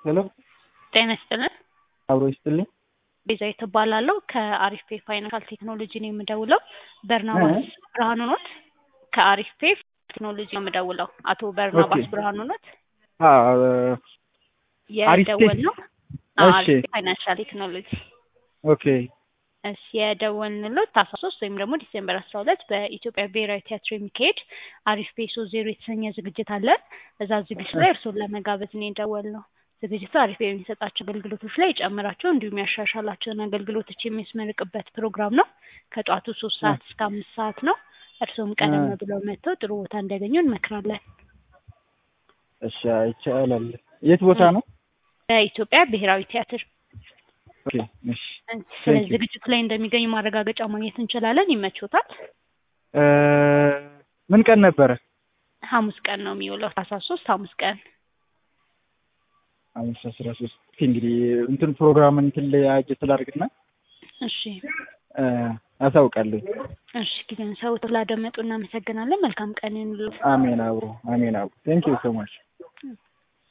ሄሎ ጤና ይስጥልን። አብሮ ይስጥልኝ። ቤዛዊት እባላለሁ ከአሪፍ ፔ ፋይናንሻል ቴክኖሎጂ ነው የምደውለው። በርናባስ ብርሃኑ ኖት? ከአሪፍ ፔ ቴክኖሎጂ ነው የምደውለው። አቶ በርናባስ ኦኬ። ብርሃኑ ኖት? አዎ፣ አሪፍ ፔ። የደወል ነው እሺ። አሪፍ ፔ ፋይናንሻል ቴክኖሎጂ ኦኬ እሺ የደወልንሎት ታህሳስ ሶስት ወይም ደግሞ ዲሴምበር አስራ ሁለት በኢትዮጵያ ብሔራዊ ቲያትር የሚካሄድ አሪፍ ፔ ሶስት ዜሮ የተሰኘ ዝግጅት አለ። እዛ ዝግጅት ላይ እርስዎን ለመጋበዝ ነው የደወልነው። ዝግጅቱ አሪፍ ፔ የሚሰጣቸው አገልግሎቶች ላይ የጨመራቸው እንዲሁም ያሻሻላቸውን አገልግሎቶች የሚያስመርቅበት ፕሮግራም ነው። ከጠዋቱ ሶስት ሰዓት እስከ አምስት ሰዓት ነው። እርስዎም ቀደም አ- ብለው መጥተው ጥሩ ቦታ እንዲያገኙ እንመክራለን። እሺ፣ ይቻላል። የት ቦታ ነው? በኢትዮጵያ ብሔራዊ ቲያትር ኦኬ እሺ። ስለዚህ you. ዝግጅቱ ላይ እንደሚገኙ ማረጋገጫ ማግኘት እንችላለን። ይመቾታል? እ፣ ምን ቀን ነበረ? ሐሙስ ቀን ነው የሚውለው። ታህሳስ ሶስት ሐሙስ ቀን ሐሙስ አስራ ሶስት ኦኬ። እንግዲህ እንትን ፕሮግራም እንትን ላይ አጀት ላድርግና እሺ እ፣ አሳውቃለሁ። እሺ ጊዜን ሰው ስላደመጡ እናመሰግናለን። መልካም ቀን ይሁንልዎት። አሜን አብሮ አሜን አብሮ ቴንክ ዩ ሶ ማች